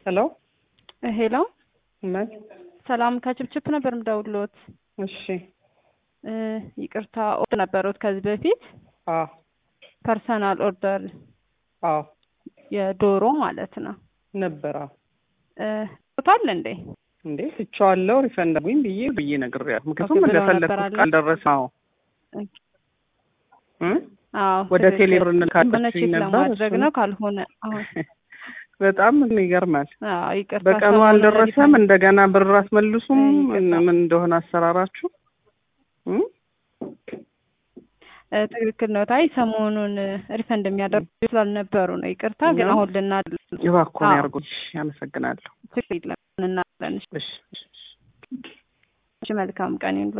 ሄሎ ሄሎ ምን? ሰላም ከችፕችፕ ነበር ምደውሎት። እሺ። እ ይቅርታ ኦርደር ነበሩት ከዚህ በፊት አዎ ፐርሰናል ኦርደር አዎ የዶሮ ማለት ነው። ነበር። አዎ እ ቶታል እንዴ? እንዴ ትቼዋለሁ። ሪፈንድ አድርጉኝ ብዬ ብዬ ነግሬያለሁ። ምክንያቱም ብለው ነበር እንደፈለግኩት አለ። ካልደረሰ አዎ እ አዎ ወደ ትክክል። ቴሌብር የሆነ እንልካላችሁ ቼክ ነበር። ለማድረግ እሱን- ነው ካልሆነ አሁን በጣም ይገርማል። አዎ ይቅርታ በቀኑ ሰሞኑን አልደረሰም። ሪፈንድ- እንደገና ብር አትመልሱም። እ ይቅርታ። ምን እንደሆነ አሰራራችሁ እ? እ ትክክል ነው። ታይ ሰሞኑን እ ሪፈንድ የሚያደርጉ ስላልነበሩ ነው። ይቅርታ ግን ነው? አሁን ልና እባክዎን አዎ። ያርጉኝ። አመሰግናለሁ። ችግር የለም እናለን። እሺ እሺ፣ እሺ። እሺ መልካም ቀን ይሁን።